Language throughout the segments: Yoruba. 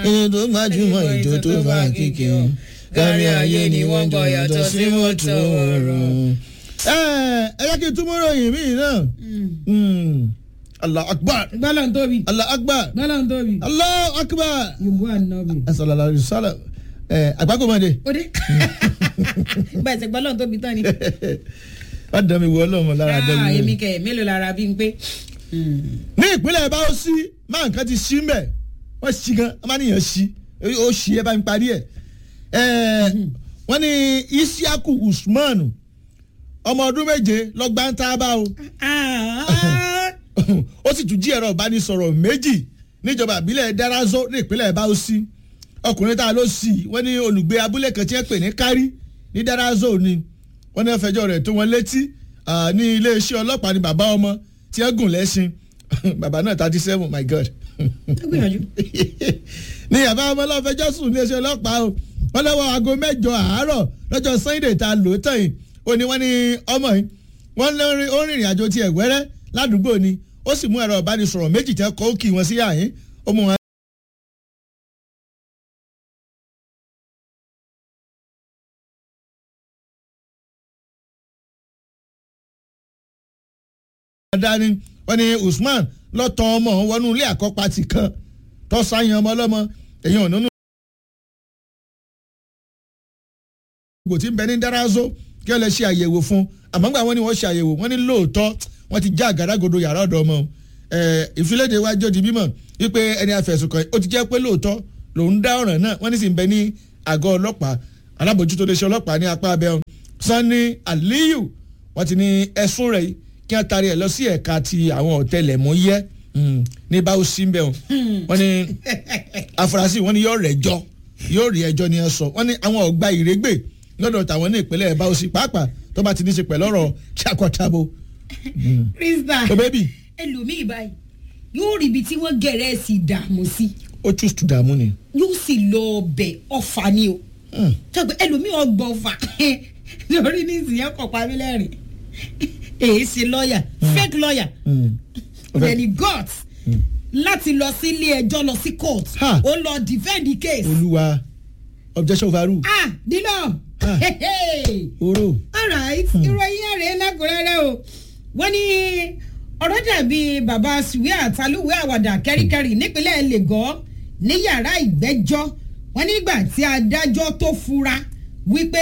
èyí tó gbajúmọ̀ ìjó tó fa kíkì o kárí ayé ni wọ́n gbọ́ yàtọ̀ sí mọ́tò ọ̀rọ̀. ẹ ẹ yẹ kí n túmọ̀ ròyìn mí náà allah akbar gbọ́dọ̀ ń tóbi allah akbar gbọ́dọ̀ ń tóbi allah akbar yorùbá ànábì. sallallahu alaihi wasallam ẹ àgbákòmọdé ó dé bẹ́ẹ̀ sẹ́ gbọ́dọ̀ ń tóbi tán ni. wà á dán mi wọ ọlọ́mọ lára dán Ah, mi wọ. èmi kẹ̀ mélòó lára bí n pé. ní ìpínlẹ̀ bá ó sí máa nǹkan ti sí mbẹ̀ wọ́n sí gan wọ́n máa níyàn sí ó sí ẹ bá mi parí ẹ̀ wọ́n ní isiaku usman ọmọ ọdún méje lọ́gbà ń tá a bá o ó sì tún jí ẹ̀rọ ìbánisọ̀rọ̀ méjì níjọba ìbílẹ̀ darazo ní ìpínlẹ̀ báwọsí ọkùnrin tá a ló sì wọ́n ní olùgbé abúlé kan tí wọ́n pè ní kárí ní darazo ni wọ́n ní wọ́n fẹjọ́ rẹ̀ tó wọn létí ah, ní iléeṣẹ́ ọlọ́pàá ní bàbá ọmọ tí wọ́n gùn lẹ́sìn bàbá náà thirty seven my god ó gbìyànjú. ní bàbá ọmọ náà fẹjọ́ sùn ní iléeṣẹ́ ọlọ́pàá o wọ́n lọ́wọ́ aago mẹ́jọ àárọ̀ lọ́jọ́ sunday tá a lò ó tàn yìí ó ní wọ́n ní ọmọ yìí wọ́n lórí ó rìnrìn àjò tiẹ̀ wẹ́rẹ́ ládùúgbò ni ó sì mú ẹ̀rọ ìbánisọ̀rọ̀ méjì tẹ́ kọ́ ó kì wọ́n sí àyín ó mú wọn. dání wọ́n ní usman lọ́tọ̀ ọmọ wọnú ilé àkọ́pàtì kan tó sáyẹn ọmọ ọlọ́mọ èyàn ò nínú. gbò tí ń bẹ ní dárazó kí wọ́n lè ṣe àyẹ̀wò fún àmọ́ gbà wọ́n ní wọ́n ṣe àyẹ̀wò wọ́n ní lóòótọ́ wọ́n ti já àgádágodo yàrá ọ̀dọ̀ ọmọ ìfilédè wájú di mímọ̀ wípé ẹni afẹ̀sùnkàn ó ti jẹ́ pé lóòótọ́ lòún dá ọ̀ràn náà wọ́n ní sì ń bẹ ní àgọ́ ọlọ́pàá alábòjútó lè ṣe ọlọ́pàá ní apá abẹ́ sanni aliyu wọ́n ti ní ẹ̀sùn rẹ̀ yìí kí wọ́n taari ẹ̀ lọ sí ẹ̀ka ti àwọn ọ̀tẹlẹ̀múyẹ́ ní báwo sí ń bẹ̀ wọ́n ní afurasí wọ́n ní yóò rẹ̀ jọ yóò rí ẹjọ́ ni ẹ sọ wọ́n ní àwọn ọ̀gbà ìrégbè lọ́dọ̀ tàwọn ní ìpínlẹ̀ báwo sí pàápàá tó bá ti ní í ṣe pẹ̀lú ọ̀rọ̀ ṣàkọ̀tàbò. krista tó bẹ́ẹ̀ bì ẹlòmíì báyìí yóò rí ibi tí wọ́n gẹ̀rẹ́ sí dààmú sí ó choose to dààmú ni. yóò sì lọ ọbẹ̀ ọ̀fà ni o tọ́gbẹ́ ẹlòmíì ọgbọ̀n ọ̀fà lórí ní ìsìnyẹn kọ̀ pa mí lẹ́rìn èyí ṣe lọ́ọ̀yà fake lọ́ọ̀yà bẹ̀ni gut láti lọ sí ilé ẹjọ́ lọ sí court Ha. ó lọ defend the case olúwa objection overrule ah dilo Ah. oro alright ìròyìn ẹ̀rẹ́ lẹ́kùnrẹ́rẹ́ o wọ́n ní ọ̀rọ̀ dàbí bàbá sùwé àtàlùwé àwàdà kẹ́ríkẹ́rí nípínlẹ̀ lẹ́gọ́ ní yàrá ìgbẹ́jọ́ wọ́n nígbà tí adájọ́ tó fura wípé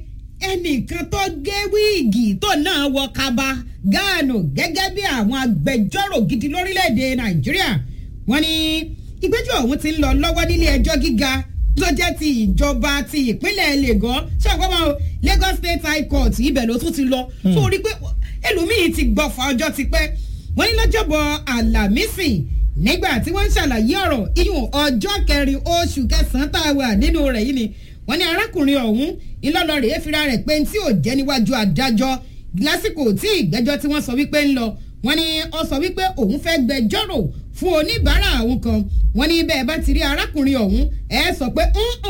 ẹnìkan tó gé wíìgì tó náà wọ kaba gáànù gẹ́gẹ́ bí àwọn agbẹjọ́rò gidi lórílẹ̀‐èdè nàìjíríà wọ́n ní ìgbẹ́jọ́ ọ̀hún ti ń lọ lọ́wọ́ nílé ẹjọ́ gíga tó jẹ́ ti ìjọba ti ìpínlẹ̀ lagos ṣé ọ̀pọ̀ máa lagos state high court ibẹ̀ ló tún ti lọ tó rí pé ẹlòmíì ti gbọ̀fà ọjọ́ ti pẹ́ wọ́n ní lọ́jọ́bọ̀ àlàmísì nígbà tí wọ́n ń ṣàlàyé ọ̀rọ̀ iyùn ọjọ́ kẹrin oṣù kẹsàn-án tá a wà nínú rẹ̀ yìí ni wọ́n ní arákùnrin ọ̀hún ìlọ́lọ́ rèé fira rẹ̀ pé tí ò jẹ́ níwájú adájọ́ lásìkò tí ìgbẹ́jọ́ tí wọ́n sọ wípé ń lọ wọ́n ní ó sọ wípé òun fẹ́ gbẹjọ́rò fún oníbàárà àwọn kan wọ́n ní bẹ́ẹ̀ bá ti rí arákùnrin ọ̀hún ẹ sọ pé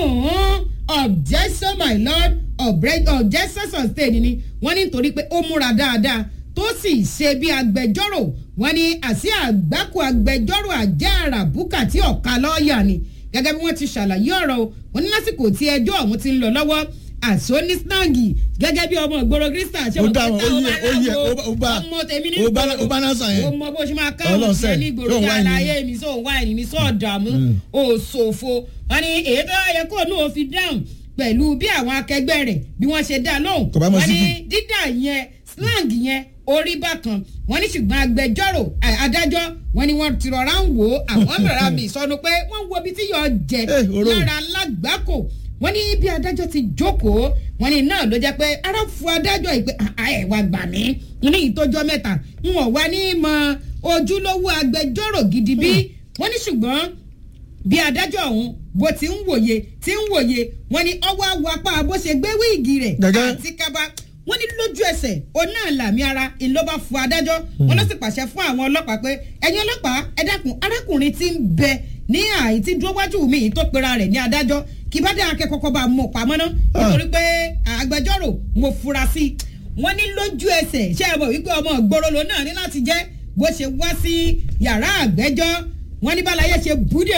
objection my lord Obre- objection sustained ni wọ́n ní nítorí pé ó múra dáadáa tó sì ṣe bí agbẹjọ́rò wọ́n ní àṣì àgbákò agbẹjọ́rò àjẹ́ àràbùkà tí ọ̀ka lọ́ọ̀yà ni gẹ́gẹ́ bí wọ́n ti ṣàlàyé ọ̀rọ̀ o wọ́n ní lásìkò tí ẹjọ́ ọ̀hún ti ń lọ lọ́wọ́ àṣọ ní snagi gẹ́gẹ́ bí ọmọ ìgboro krista ṣé ó wọ́n dáhùn pẹ́ ó táwọn yẹ ó yẹ aláwo, ó bá ọmọ tèmi ní ó bá ìgboro ó bá náà sàn ó yẹn mọ bó ṣe máa káwọn Ọlọ́run sí ẹ sẹ́, ní ìgboro yóò kí wá ìní. àlàyé mi sọ wáìnì mi sọ dààmú ò ṣòfò wọn ni èyí tó yẹ kó ní òfin dáhùn pẹ̀lú bí àwọn akẹgbẹ́ rẹ̀ bí wọ́n ṣe dá lóhùn Kò bá mọ wọn ni síkì. dídà yẹn slang yẹn orí bákan wọn ní ṣùgbọ́n agbẹjọ́rò ẹ, adájọ́ wọn ni wọ́n ti rọra ń wò ó àwọn rọra mi sọnù pé wọ́n ń wo ibi tí yóò jẹ Eh, oró. lára lágbàkò wọ́n ní bí adájọ́ ti jókòó wọ́n ní náà ló jẹ́ pé ara fu adájọ́ yìí pé "Ah, ẹ wá gbà mí ní ìtọ́jọ́ mẹ́ta n ò wá ní mọ ojúlówó agbẹjọ́rò gidi bí wọ́n ní ṣùgbọ́n bí adájọ́ ọ̀hún bó ti ń wòye ti ń wòye wọ́n ní ọwọ́ awọ apá bó ṣe gbé wíìgì rẹ̀ Gẹ́gẹ́. àti kaba wọ́n ní lójú ẹsẹ̀ òun náà làmì ara ìlọ́ba fún adájọ́ wọ́n ló sì pàṣẹ fún àwọn ọlọ́pàá pé ẹ̀yin ọlọ́pàá ẹ dákun arákùnrin ti ń bẹ ní àyè tí dúró wájú mi yìí tó pera rẹ̀ ní adájọ́ kí bá dé akẹ́kọ̀ọ́ bá mọ̀ pamọ́ ná nítorí pé agbẹjọ́rò mo fura sí i wọ́n ní lójú ẹsẹ̀ ṣé ẹ mọ̀ wípé ọmọ ìgboro ló náà ní láti jẹ́ bó ṣe wá sí yàrá àgbẹ́jọ́ wọ́n ní bálayé ṣe búdẹ̀nu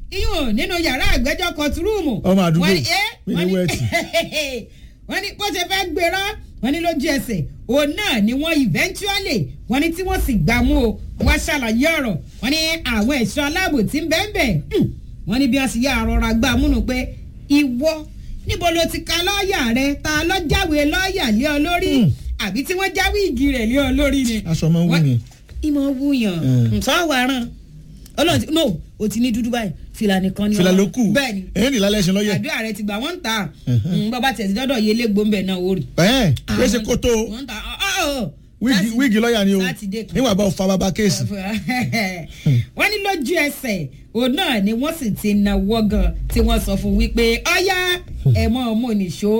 iyún nínú yàrá àgbẹ́jọ́ kọtùrúùmù. Ọmọ àdúgbò, wọ́n ní ẹ́ mi ní wọ́n ní wẹ́ẹ̀tì. wọ́n ní bó ṣe fẹ́ gbéra wọ́n ní lójú ẹsẹ̀ òun náà ni wọ́n eventually wọ́n ní tí wọ́n sì gbà mú o wọ́n ṣàlàyé ọ̀rọ̀ wọ́n ní àwọn ẹ̀ṣọ́ aláàbò tí ń bẹ́ẹ̀ bẹ́ẹ̀ wọ́n ní bí wọ́n sì yá àrọ̀rà gbà múnú pé ìwọ níbo ló ti ka lọ́ọ̀yà rẹ ta ló jáwé lọ́ọ̀yà lé ọ lórí Mm. àbí tí wọ́n jáwé igi rẹ̀ lé ọ lórí ni. aṣọ ọmọ wù Wọ́n- ni. ìmọ̀ wúyàn Mm. sọ́wọ́ aràn ọlọ́run ti no o ti ní dúdú báyìí fìlà nìkan ni fìlà ọmọ. ló kù bẹ́ẹ̀ ni èyí ni lálẹ́ ṣe lọ́yẹ̀. àdúrà rẹ ti gbà wọ́n ń ta Mhm. bọ́ba tẹ̀sí dọ́dọ̀ yé légbó ń bẹ̀ náà ó rí. ẹ̀ ẹ́ ṣe kótó o. wọ́n ń ta ọ̀ ọ̀ ọ̀ wíìgì láti- wíìgì lọ́ọ̀yà ni o Sátidé kan. níwọ̀n bá o fa bàbá kéèsì. wọ́n ní lójú ẹsẹ̀ òun náà ni wọ́n sì ti nawọ́ gan tí wọ́n sọ fún wípé ọ̀yá ẹ̀ mọ́ ọmọ nìṣó.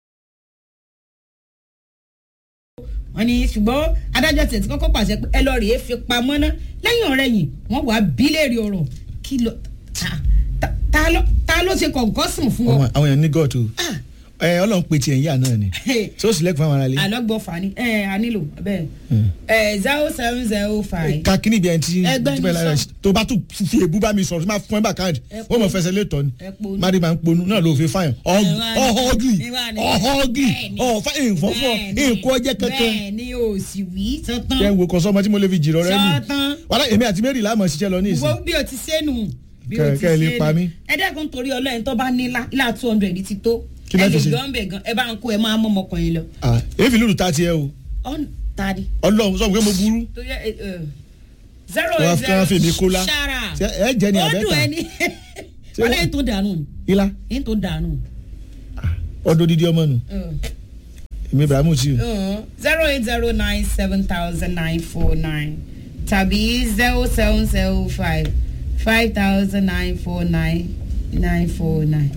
wọ́n ní ṣùgbọ́n adájọ́ tẹ̀ tí kọ́kọ́ pàṣẹ pé ẹ lọ rèé fi pamọ́ ná lẹ́yìn ọ̀rẹ́ yìí wọ́n wàá bí léèrè ọ̀rọ̀ kí ló ta- ta- ta ló- ta ló ṣe kọ̀ǹkọ́sùn fún ọ. Ọmọ- àwọn èèyàn ní gọ́ọ̀tù Ah. ẹ ọlọ́run pe tiẹ̀ ń yà náà ni tí ó sì lẹ́kùn fún àwọn aráalé. àlọ́gbọ́ fani ẹ a nílò bẹ́ẹ̀ Mm. ẹ zero seven zero five. ka kíní ibi ẹni tí Ẹgbẹ́ tí bẹ́ẹ̀ ní lára sọ. tó bá tún fi èbú bá mi sọ̀rọ̀ tó máa fún ẹ bá káàdì Ẹ ó mọ̀ fẹsẹ̀ létọ́ ni Ẹ ponu. mari máa ń ponu náà ló fi fáyàn wá ní- ọ̀họ́gì ẹ wá ní- ọ̀họ́gì bẹ́ẹ̀ ni. ọ̀fà ìfọ̀fọ̀ Bẹ́ẹ̀ ni. nǹkan ọjẹ́ kankan bẹ́ẹ̀ ni o sì wí sọ́tàn kẹ́ ń wo kan sọ́mọ tí mo lè fi jìrọ̀ rẹ nù sọ́tàn wàhálà èmi àti mary láàmú ṣiṣẹ́ lọ ní ìsìn wo bí o ti sẹ́nu bí o Kẹ́- ti kẹ́ ẹ lè sẹ́nu pa mí. ẹ dẹ́kun torí ọlọ́yin tó bá ní ilá ilá two hundred ti tó Kí ẹ lẹ́ fi lè ṣe? gbọ́n bẹ̀ gan ẹ bá ń kó ẹ máa mọ́ ọmọkùnrin lọ. Ah, èéfì lùlù ta tiẹ̀ o ọ̀n tani ọlọ́run sọ pé mo burú tó yẹ ẹ ẹ zero Wọ́n á eight fi- wọ́n á fi èmi kó lá. ṣara Ṣé ẹ jẹ́ ni ó àbẹ́ta? dùn ẹni Ṣé wọ́n wọ́n- lẹ́yìn tó dànù ni ilá lẹ́yìn tó dànù. ọdún dídí ọmọ nù èmi ibrahimu tí o zero eight zero nine seven thousand nine four nine tàbí zero seven zero five five thousand nine four nine nine four nine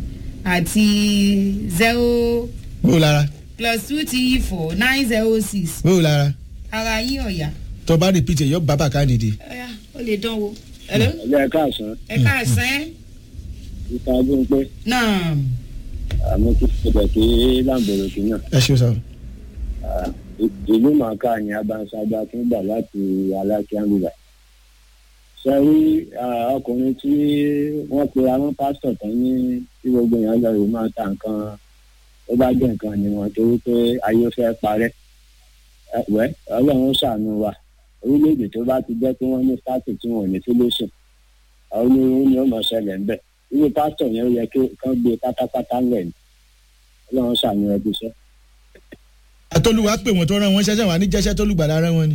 àti zero bó o lára plus two three four nine zero six bó o lára ara yín ọ̀yà tó bá repeat ẹ̀ yọ bàbá káàdì dé ọ̀yà ó lè dán wo. Hello? ẹgbẹ́ káàsán ẹ káàsán ìta gbóngbé náà àmọ́ kí ṣẹlẹ̀ kí láǹbọ̀rọ̀kì náà ẹ ṣe sọ Ah, ìlú màkà ní abanṣágbá fún gbà láti alákíánlùbà sẹ́rí ọkùnrin tí wọ́n pe àwọn pásítọ̀ tán ní tí gbogbo èèyàn lọ rè máa ta nǹkan ó bá jẹ́ nǹkan ni wọ́n torí pé ayé fẹ́ parẹ́ Ẹ, wẹ́ ọlọ́run ṣàánú wa orílẹ̀-èdè tó bá ti jẹ́ pé wọ́n ní sátì tí wọ́n ò ní solution àwọn onírúurú ni ó mọ̀ ṣẹlẹ̀ ńbẹ̀ irú pásítọ̀ yẹn ó yẹ kí kán gbé pátápátá ńlẹ̀ ni ọlọ́run ṣàánú ẹbí iṣẹ́. àtọ́lùwà pè wọ́n tó rán wọn ṣẹ́ṣẹ́ wà ní jẹ́ṣẹ́ tó lùgbàdà rán wọn ni.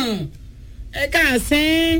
ẹ káàsán.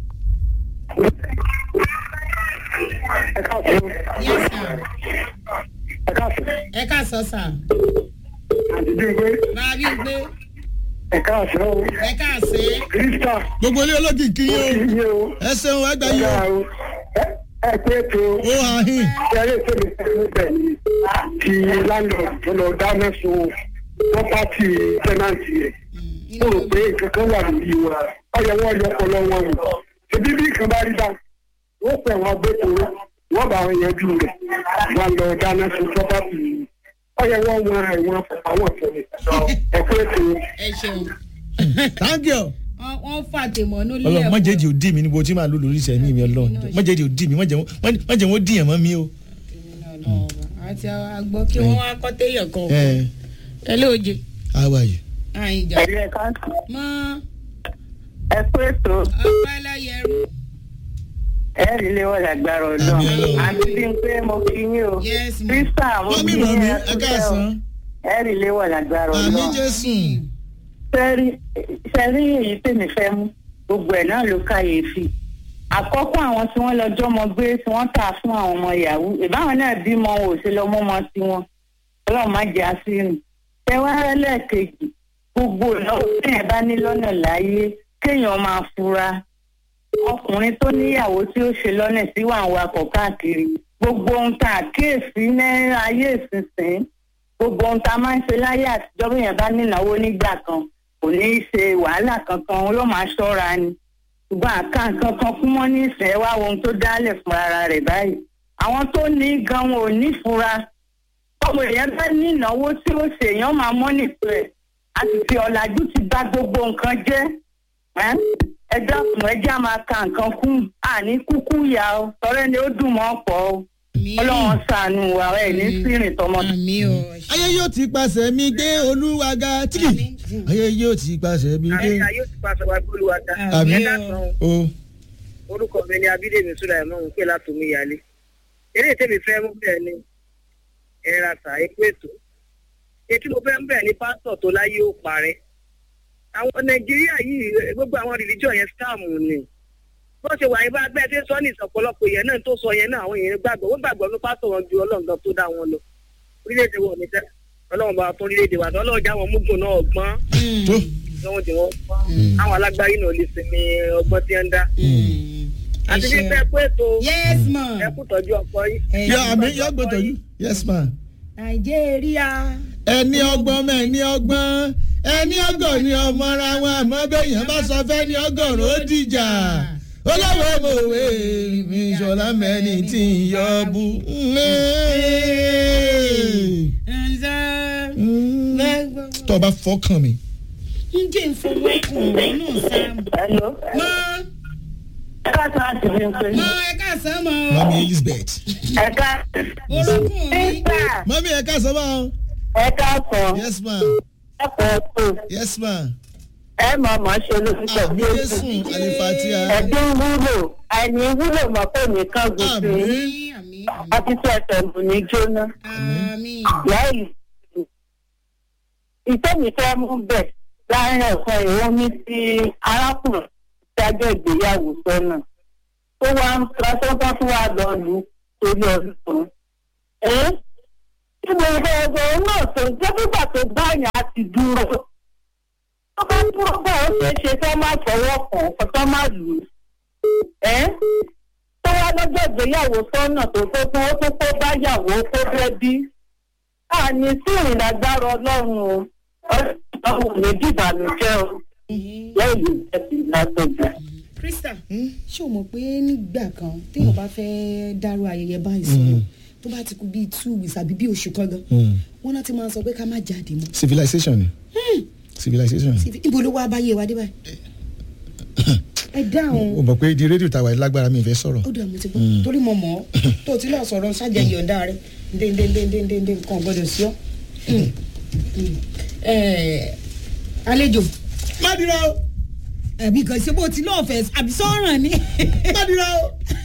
ẹ káàsán yes sir ẹ káàsán ẹ káàsán sir àti bímpé máa bí gbé ẹ káàsán o ẹ káàsán. krista gbogbo ilé ológì kí ó yín kì í o yé o ẹ ṣeun ẹgbẹ́ yín ọ̀gá o o ẹ- ẹ pé tó ó hàn hín ṣẹlẹ̀ tẹ̀lé fún bẹ̀ ni ti landlord tó lọ dáná sun property tenant rẹ̀ ó rò pé nǹkan kan wà lórí wa ọyọ wọn yọ ọpọlọ wọn wò ṣebí bí nǹkan bá rí bá wọn pẹ wọn agbẹtọrọ wọn bá wọn yanjú rẹ̀ wọn lọ dáná sun property yìí ọyọ wọn wọn ẹwọn àwọn tẹ́lẹ̀ ẹ pé tó. ẹ ṣeun. thank you. wọ́n wọ́n fà tèmọ́ nílé ọlọ́run mọ̀jẹ̀dì ò dì mí níbo tí màá lò lórí ìṣẹ́ mi ọlọ́run mọ̀jẹ̀dì ò dì mí mọ̀jẹ̀ wọn dìyàn mọ́ mi o. àti àgbọ̀ kí wọ́n wá kọ́ téèyàn kan. ẹ ẹ lóòjé. how are you. àyìn ìjà. ẹ̀rí ẹ̀ka mọ́ ẹ pé tó ọpẹ́ lọ́yẹ̀rú. ẹ̀rí lé wọ́n lágbára Àmín Ọlọ́run. àti bí n pé mo fi yín o yes ma. krista mo wọ́n fi bí mọ̀ yín mi ẹ ẹ kú tẹ́ o káàsán. ẹ̀rí lé wọ́n lágbára àmì ọlọ́run jésù. sẹ́rí sẹ́rí èyí tèmi fẹ́ mú gbogbo ẹ̀ náà ló káyèéfì àkọ́kọ́ àwọn tí wọ́n lọ́jọ́ mọ gbé tí wọ́n tà fún àwọn ọmọ yahoo ìbáwọn náà bímọ wọn ò ṣe lọ mọ́mọ sí wọn ọlọ́run má jẹ́ àṣírí tẹ́wárẹ́ lẹ́ẹ̀kejì gbogbo ìnáwó téèyàn bá ní lọ́nà láyé kéèyàn máa fura ọkùnrin tó níyàwó tí ó ṣe lọ́nà tí wà ń wakọ̀ káàkiri gbogbo ohun tá a kíyèsí ní ayé ìsinsìnyí gbogbo ohun tá a máa ń ṣe láyé àtijọ́ bí èèyàn bá nínáwó nígbà kan kò ní í ṣe wàhálà kankan ló máa ṣọ́ra ni ṣùgbọ́n àká nǹkan kan fún wọn ní ìsìn ẹ wá wo ohun tó dálẹ̀ fún ara rẹ̀ báyìí àwọn tó ní gan wọn ò ní fura ọmọ èèyàn bá ní ìnáwó tí ó ṣe èèyàn máa mọ́ nìpẹ́ ẹ̀ àti fi ọ̀làjú ti bá gbogbo nǹkan jẹ́ ẹ́ ẹ dákun ẹ já máa ka nǹkan kún àní kúkú yá o tọrẹ ni ó dùn mọ́ pọ̀ o Àmín. ọlọ́run ṣàánú wa ẹ ní sírìn tọmọ. àmì o. ayé yóò ti pàṣẹ mi gbé olúwaga tíkì ayé yóò ti pàṣẹ mi gbé. ayé ayé ti pàṣẹ wa gbólú wa dá. Àmín. ẹ dákan o orúkọ mi ni abídèmí sùláìmọ ń pè látòmí ìyálé eré tèmi fẹ́ mú bẹ́ẹ̀ ni ẹ̀rà sà epo ètò etí mo fẹ́ mú bẹ́ẹ̀ ni pásítọ̀ tó láyé ó parẹ́ àwọn nàìjíríà yìí gbogbo àwọn rìlíjọ̀ yẹn scam ni bó ṣe wà yín bá gbẹ́ tí ń sọ ní ìsọ̀pọ̀lọpọ̀ yẹn náà tó sọ yẹn náà àwọn èèyàn gbàgbọ́ wọ́n gbàgbọ́ ní pásítọ̀ wọn ju ọlọ́run gan tó dá wọn lọ orílẹ̀-èdè wọn ò ní sẹ́ ọlọ́run bá fún orílẹ̀-èdè wa ọlọ́run já wọn múgùn náà ọgbọ́n tó lọ́wọ́n tí wọ́n gbọ́n àwọn alágbárí náà lè sinmi ọgbọ́n tí wọ́n ń dá àti bí fẹ́ pé ètò yes ma. ẹ kú tọ́jú ọkọ yìí. yọ àmì yọ gbọdọ yìí yes ma. nàìjíríà. ẹni ọgbọ́n mẹ́ ẹni ọgbọ́n ẹni ọgọ́ ni ọmọ ara wọn àmọ́ bẹ́yàn bá sọ fẹ́ ni ọgọ́rùn ó dìjà olówó mòwe mi ṣọlá mẹ́ni tí ń yọ bú. tó o bá fọkàn mi. ǹjẹ́ ìfowópamọ́ náà sáàmù. Hello. mọ ẹ ká sọ àti bí n pè. mọ ẹ ká sọ mọ. mami elizabeth. ẹ ká. orogún mi. sísà mami ẹ ká sọ bá wọn. ẹ ká sọ yes ma ẹ kọ́ tó yes ma. ẹ mọ̀ mọ̀ ṣe lóṣìṣẹ́ bí àmì èsì. jésù alifatia. ẹ̀dín wúlò àìní wúlò mọ̀ pé nìkan gòkè àmì àmì àmì àti tí ẹsẹ̀ mù ní jóná. àmì. láì ìtẹ́mi fẹ́ mú bẹ̀ láàrin ẹ̀kọ́ ìwọ́n mi sí arákùnrin dájọ́ ìgbéyàwó sọ́nà tó wá ń lọ́sọ́gbọ́n tó wá lọ lù ú torí ọdún kan. ẹ́ tí mo fẹ́ ẹgbẹ́ náà tó jẹ́ nígbà tó báyìí á ti dúró. tó bá dúró bá ó ṣeé ṣe kí wọ́n má fọwọ́ kàn án kó má lù ú. ẹ́ tó wá lọ́jọ́ ìgbéyàwó sọ́nà tó tó tó ó tó kó báyàwó kó fẹ́ bí àní sí ìrìnàgbára ọlọ́run o ọlọ́run ò ní dìbànújẹ́ o lẹ́yìn ìjẹ́sí látọ̀jà. krista ṣé o mọ̀ pé nígbà kan téèyàn bá fẹ́ dárú ayẹyẹ báyìí sọ̀rọ̀ tó bá ti kú bíi two weeks àbí bíi oṣù kan gan wọn náà ti máa sọ pé ká má jáde mọ́ civilization ni civilization ni. ibo ló wá báyé wa dé báyìí ẹ dáhùn o mọ̀ pé di rédíò tàwa lágbára mi fẹ́ sọ̀rọ̀. ó dà mo ti gbọ́ torí mo mọ̀ ọ́ tó o ti lọ sọ̀rọ̀ ṣáàjẹ́ yọ̀ǹda rẹ ndéndéndéndéndé nǹkan gbọ́dọ̀ sí ọ́ Eh, àlejò má dira o àbí kan ṣe bó ti lọ́ọ̀ fẹ́ àbí sọ́ọ̀ràn ni. má dira o.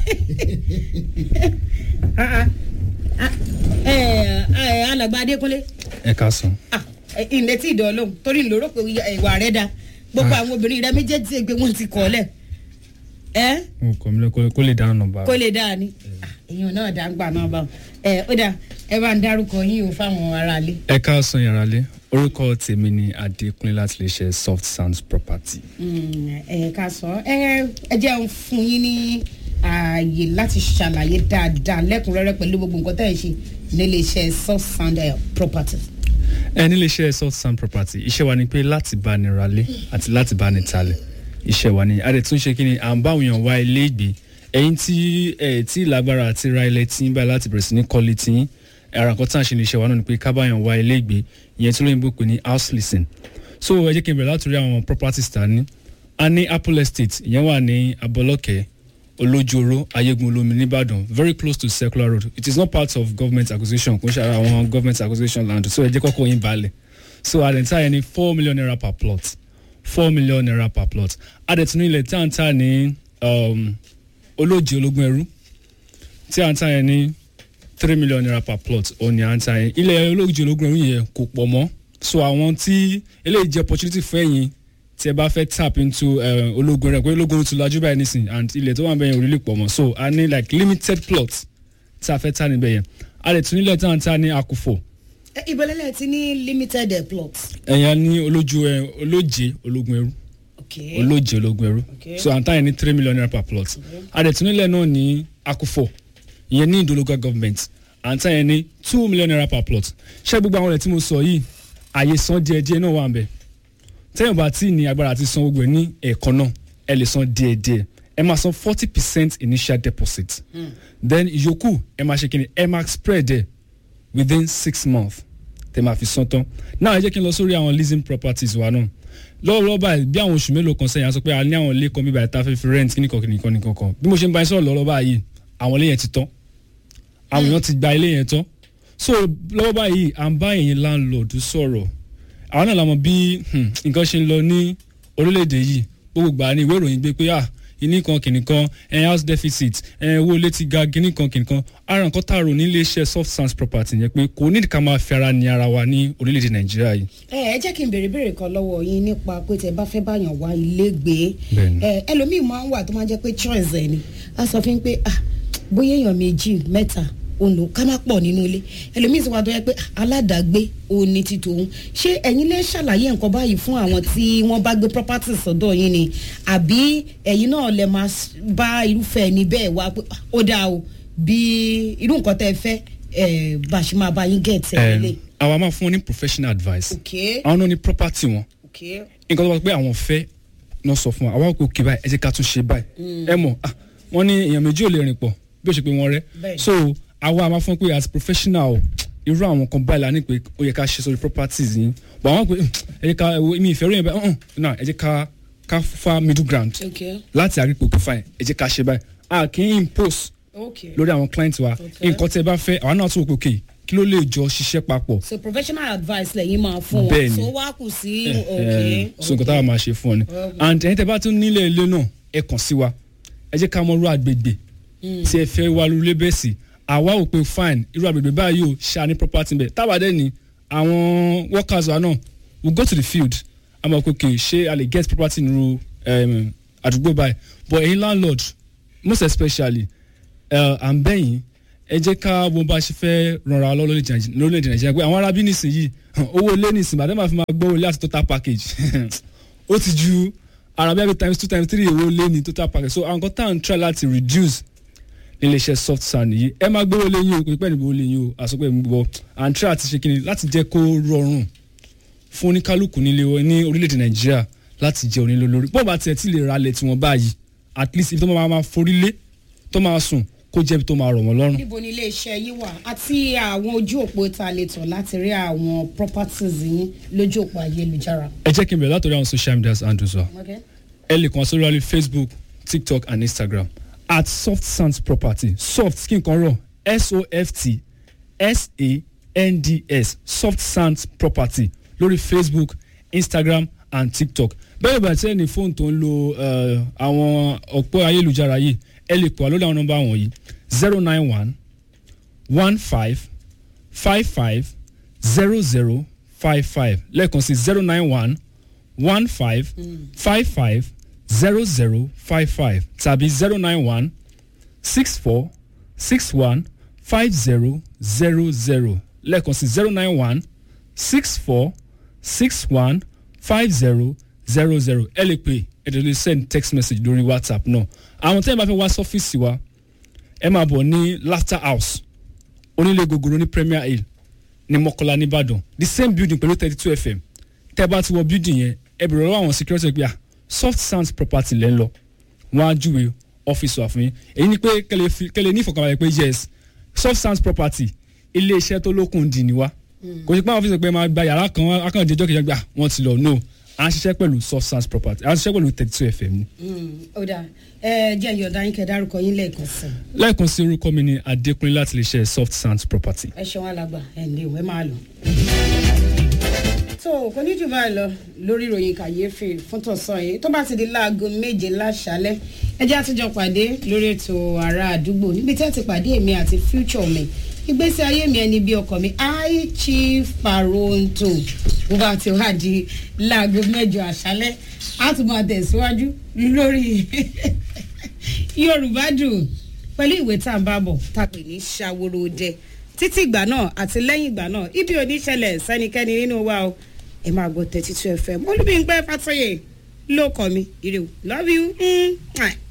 Ah, ah. Eh, eh, alàgbà adékúnlé ẹ ká sùn. ah, eh, ilẹ̀ tí ìdọ̀ lóhùn torí ń lóró pé ìwà rẹ̀ da gbogbo àwọn obìnrin rẹ méjèèjì ṣe pé wọ́n ti kọ́ lẹ̀ ẹ́ mo kọ́ mi lọ kó- kó lè dáná nọmba. kó lè dáa ni Ah, èèyàn náà dá ń gbà náà bá wọn ẹ ó dà ẹ bá ń dárúkọ yín o fáwọn aráalé. ẹ ká sùn yàrá lé orúkọ tèmi ni adékúnlé láti lè ṣe soft sounds property. Mm, ẹ ká sọ ẹ ẹ jẹ́ ń fún yín ní ààyè láti ṣàlàyé dáadáa lẹ́kùnrẹ́rẹ́ pẹ̀lú gbogbo nǹkan tẹ́ ẹ ṣe nílé iṣẹ́ soft sound eh, property. ẹ nílé iṣẹ́ soft sound property iṣẹ́ wa ni pé láti bá ni ralé àti láti bá ni talẹ̀ iṣẹ́ wa ni a dẹ̀ tún ṣe kí ni à ń bá òyàn wá ilé ìgbé ẹ̀yin tí ẹ̀ tí lágbára àti ra ilẹ̀ tí ń bá láti bẹ̀rẹ̀ sí ní kọ́lé tí yín ara nǹkan tá à ń ṣe ní iṣẹ́ wa náà ni pé ká báyàn wá ilé ìgbé ìyẹn tí olóyìnbó pè ní house leasing so ẹ jẹ́ kí n bẹ̀rẹ̀ láti rí àwọn properties ta ní a ní apple estate ìyẹn wà ní abọ́lọ́kẹ́ olójoro ayégun olómi nìbàdàn very close to circular road it is not part of government acquisition kò ń ṣe ara àwọn government acquisition land so ẹ jẹ́ kọ́kọ́ yín balẹ̀ so àdẹ̀ntà yẹn ní four million naira per plot four million naira per plot àdẹ̀tún ilẹ̀ tí à ń tà ní um, olóje ológun ẹrú tí à ń tà yẹn ní three million naira per plot òní à ń tà yẹn ilẹ̀ olóje ológun ẹrú yẹn kò pọ̀ mọ́ so àwọn tí eléyìí jẹ́ opportunity fún ẹ̀yin tí ẹ bá fẹ́ tap into uh, ológun rẹ̀ pé ológun ti lajú báyìí nísìn and ilẹ̀ tó wà bẹ́ẹ̀ yẹn ò rí lè pọ̀ mọ́ so a ní like limited plot tí a fẹ́ tà níbẹ̀ yẹn a lè tún nílẹ̀ tí à ń tà ní akufo ìbẹ̀lẹ̀lẹ̀ ti ní limited eh, plots. ẹ̀yà ní olójú ẹ olóje ológun ẹrú Okay. olóje ológun ẹrú Okay. so à ń tà yẹn ní three million naira per plot a lè tún nílẹ̀ náà ní akufo ìyẹn ní ìdólógà government à ń tà yẹn ní two million naira per plot ṣé gbogbo àwọn ọ̀rẹ́ tí mo sọ yìí àyè san díẹ̀díẹ̀ náà wà ń bẹ̀ tẹ́yìn bá tí ní agbára àti san gbogbo ẹ̀ ní ẹ̀ẹ̀kan náà ẹ lè san díẹ̀díẹ̀ ẹ máa san forty percent initial deposit then ìyókù ẹ máa ṣe kí ni ẹ máa spread ẹ within six months tẹ máa fi san tán náà ẹ jẹ́ kí n lọ sórí àwọn leasing properties wa náà lọ́wọ́lọ́wọ́ báyìí bí àwọn oṣù mélòó kan sẹ́yìn a sọ pé a ní àwọn ilé kan bíbá ìta fẹ́ fi rent kíníkan kíníkan nìkan kan bí mo ṣe ń bá yín sọ̀rọ̀ lọ́wọ́ báyìí àwọn ilé yẹn ti tán àwọn èèyàn ti gba ilé yẹn tán so lọ́wọ́ báyìí à ń bá ẹ̀yin landlord sọ̀rọ̀ àwọn náà la mọ̀ bí hmm, nǹkan ṣe ń lọ ní orílẹ̀-èdè yìí gbogbo gbà ní ìwé ìròyìn gbé pé ah ìní kan kìnì kan ẹ̀ house deficit ẹ̀ owó ilé ti ga gíní kan kìnì kan ara nǹkan tá a rò nílé iṣẹ́ soft sands property yẹn pé kò nídìí ká máa fi ara ní ara wa ní orílẹ̀-èdè nàìjíríà yìí. ẹ ẹ jẹ́ kí n béèrè béèrè kan lọ́wọ́ yín nípa pé tẹ bá fẹ́ báyàn wá ilé gbé Bẹ́ẹ̀ni. ẹ ẹlòmíì máa ń wà tó máa ń jẹ́ pé choice ẹ̀ ni a sọ fún yín pé ah bóyá èèyàn méjì mẹ́ta òun ká má pọ̀ nínú ilé ẹlòmíì sì wá tó yẹ pé ah, aládàágbé òun ni ti tòun ṣé ẹ̀yin lè ṣàlàyé nǹkan báyìí fún àwọn tí wọ́n bá gbé property sọ́dọ̀ yín ni àbí ẹ̀yin náà lè máa s- bá irúfẹ́ ẹni bẹ́ẹ̀ wá pé ah, ó dáa o bí irú nǹkan tẹ́ ẹ fẹ́ ẹ̀ bá a ṣe máa bá yín get ẹ̀ lé. àwa máa fún wọn ní professional advice okay àwọn náà ní property wọn okay nǹkan tó bá pé àwọn fẹ́ náà sọ fún wa àwa kò kí báyìí ẹ jẹ́ ká tún ṣe báyìí ẹ mọ̀ ah, wọ́n ní èèyàn méjì ò lè rìn pọ̀ bí ó ṣe pé wọ́n rẹ́ Bẹ́ẹ̀ni. so àwa máa fún pé as professional o, irú àwọn kan báyìí la ní pé ó yẹ ká ṣe sórí properties yìí but àwọn pé "Hmm, ẹ jẹ́ ká ẹ wo mi ìfẹ́ ròyìn báyìí "Hmm, náà ẹ jẹ́ ká ká fa middle ground okay láti àrípò kò fine ẹ jẹ́ ká ṣe báyìí a kì í impose okay lórí àwọn client wa Okay. nǹkan tẹ́ ẹ bá fẹ́ àwa náà tún wò pé okay kí ló lè jọ ṣiṣẹ́ papọ̀ so professional advice lẹ́yìn máa fún wọn Bẹ́ẹ̀ni. so wá kù sí okay so nǹkan táwa máa ṣe fún ọ ni and ẹ̀yin tẹ́ bá tún nílẹ̀ ilé náà ẹ kàn sí wa ẹ jẹ́ ká mọ irú àgbègbè tí ẹ fẹ́ wá lulẹ̀ bẹ́ẹ̀ sí àwa ò pé fine irú àgbègbè báyìí ò ṣá ní property bẹ́ẹ̀ táwa dẹ́ ni àwọn workers wa náà we go to the field a máa kókè ṣé a lè get property nínú um, àdúgbò báyìí but ẹ̀yin landlord most especially uh, à ń bẹ̀yìn ẹ jẹ́ ká bó bá ṣe fẹ́ rànra lọ́wọ́ lórílẹ̀‐èdè nàìjíríà pé àwọn arábí nísìnyí owó ilé nísìnyí bàtẹ́ máa fi máa gbọ́ ilé àti total package ó ti ju arábí àbí times two times three owó ilé ní total package so àwọn kan tá à ń try láti reduce níléeṣẹ́ soft sand yìí ẹ máa gbówó lé yín o kò ní pẹ́ ní gbówó lé yín o àsopẹ́ mi gbọ́ à ń try àti ṣe kíni láti jẹ́ kó rọrùn fún oníkálukú nílé wọn ní orílẹ̀-èdè nàìjíríà láti jẹ́ onílé lórí bó bá tiẹ̀ tí lè ralẹ̀ tiwọn báyìí at least ibi tó máa máa forí lé tó máa sùn kó jẹ́ ibi tó máa rọ̀ wọ́n lọ́rùn. níbo ni iléeṣẹ́ yín wà àti àwọn ojú òpó tá a lè tọ̀ láti rí àwọn properties yín lójú òpó ayélujára. ẹ jẹ́ kí n bẹ̀rẹ̀ látọ̀rí àwọn social media handles wa Okay. ẹ lè kàn sórí wa ní facebook tiktok and instagram at soft sands property soft kí n kan rọ s-o-f-t s-a-n-d-s soft sands property lórí facebook instagram and tiktok bẹ́ẹ̀ bá tẹ́ ní fóònù tó ń lo eh, àwọn ọ̀pọ̀ ayélujára yìí ẹ lè pọ̀ lórí àwọn nọ́mbà wọ̀nyí zero nine one one five five five zero zero five five lẹ́ẹ̀kan sí zero nine one one five five five zero zero five five tàbí zero nine one six four six one five zero zero zero lẹ́ẹ̀kan sí zero nine one six four six one five zero zero zero ẹ lè pè ẹ lè send text message lórí whatsapp náà àwọn tẹ́lẹ̀ bá fẹ́ wá sọ́fíìsì wa ẹ máa bọ̀ ní laughter house onílé gogoro ní premier hill ní mọ́kànlá nìbàdàn the same building pẹ̀lú thirty two fm tẹ́ bá ti wọ building yẹn ẹ bẹ̀rẹ̀ lọ́wọ́ àwọn security pé ah soft sounds property lẹ́ ń lọ wọ́n á júwe ọ́fíìsì wa fún yín èyí ni pé kẹlẹ́ fi- kẹlẹ́ ní ìfọ̀kànbalẹ̀ pé yes soft sounds property ilé iṣẹ́ tó lókun dì ní wa kò sí pé àwọn ọ́fíìsì pé máa gba yàrá kan akàndéjọ́ kejì gbà wọ́n ti lọ no à ń ṣiṣẹ́ pẹ̀lú soft sounds property à ń ṣiṣẹ́ pẹ̀lú thirty two fm ni. ó dà ẹ jẹ́ ìyọ̀dá yín kẹ́ dárúkọ yín lẹ́ẹ̀kan sí i. lẹ́ẹ̀kan sí orúkọ mi ni adékúnlé láti lè ṣe soft sounds property. ẹ ṣeun alàgbà ẹ ǹlẹ́ ìwé máa lọ. tó kò ní jù báyìí lọ lórí ìròyìn kàyéfì fún tọ̀sán yìí tó bá ti di láago méje láṣálẹ́ ẹ jẹ́ àtúnjọ pàdé lórí ètò ará àdúgbò níbi tí a ti pàdé èmi àti future mi ìgbésí ayé mi ẹni bí ọkọ mi i chief paronto bó bá ti wá di láago mẹ́jọ àṣálẹ́ a tún máa tẹ̀síwájú lórí yorùbá dùn pẹ̀lú ìwé tá à ń bá bọ̀ tá a pè ní ṣàwòrò dẹ títí ìgbà náà àti lẹ́yìn ìgbà náà ibi ò ní ṣẹlẹ̀ sẹ́nikẹ́ni nínú wa o ẹ máa gbọ́ thirty two fm olúbíńpẹ́ fàtọ́yè ló kọ́ mi ire o love you. Mm.